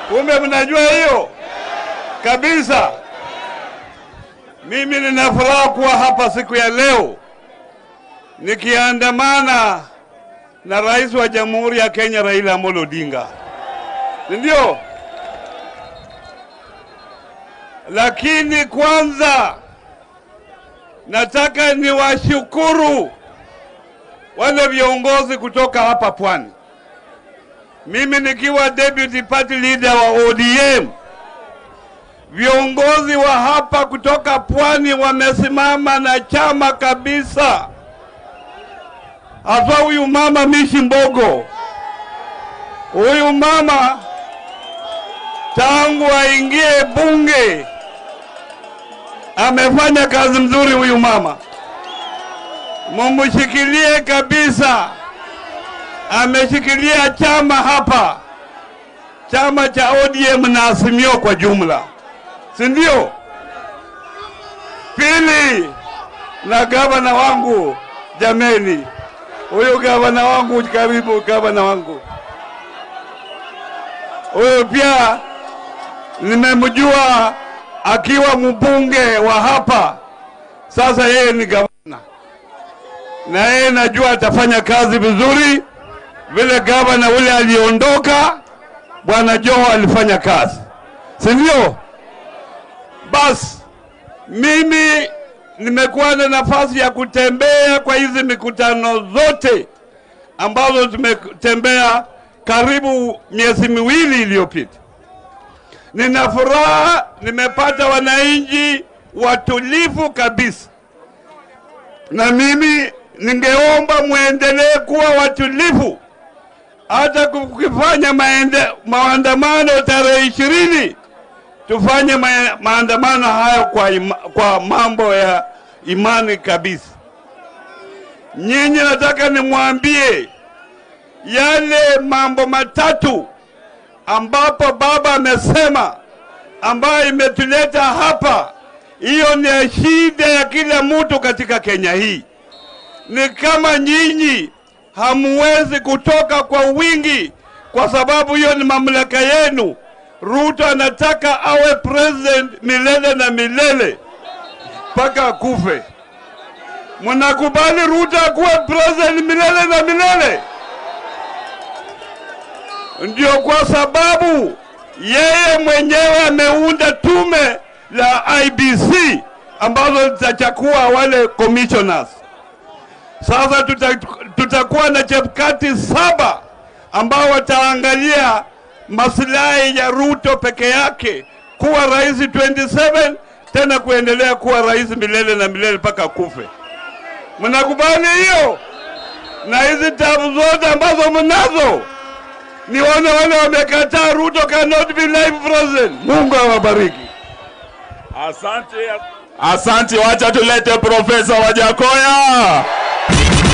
Kumbe mnajua hiyo kabisa. Mimi nina furaha kuwa hapa siku ya leo nikiandamana na rais wa Jamhuri ya Kenya Raila Amolo Odinga, ndio. Lakini kwanza nataka niwashukuru wale viongozi kutoka hapa Pwani. Mimi nikiwa deputy party leader wa ODM, viongozi wa hapa kutoka Pwani wamesimama na chama kabisa, hasa huyu mama Mishi Mbogo. Huyu mama tangu aingie bunge amefanya kazi mzuri. Huyu mama mumshikilie kabisa, ameshikilia chama hapa, chama cha ODM na Azimio kwa jumla, si ndio? Pili, na gavana wangu, jameni, huyu gavana wangu, karibu gavana wangu huyu pia nimemjua akiwa mbunge wa hapa, sasa yeye ni gavana, na yeye najua atafanya kazi vizuri vile gavana ule aliondoka, bwana Joho alifanya kazi, si ndio? Basi mimi nimekuwa na nafasi ya kutembea kwa hizi mikutano zote ambazo tumetembea karibu miezi miwili iliyopita. Nina furaha, nimepata wananchi watulivu kabisa, na mimi ningeomba muendelee kuwa watulivu, hata kukifanya maende, maandamano tarehe ishirini tufanye ma, maandamano hayo kwa, ima, kwa mambo ya imani kabisa. Nyinyi nataka nimwambie yale mambo matatu ambapo baba amesema ambayo imetuleta hapa. Hiyo ni shida ya kila mtu katika Kenya hii. Ni kama nyinyi hamuwezi kutoka kwa wingi, kwa sababu hiyo ni mamlaka yenu. Ruto anataka awe president milele na milele mpaka akufe. Mnakubali Ruto akuwe president milele na milele? Ndio kwa sababu yeye mwenyewe ameunda tume la IBC ambazo zitachakua wale commissioners. Sasa tuta, tutakuwa na chepkati saba ambao wataangalia maslahi ya Ruto peke yake kuwa rais 27 tena kuendelea kuwa rais milele na milele mpaka kufe. Mnakubali hiyo? Na hizi tabu zote ambazo mnazo nione wale wamekataa Ruto cannot be life president. Mungu awabariki. Asante, asante. Wacha tulete Profesa Wajakoya.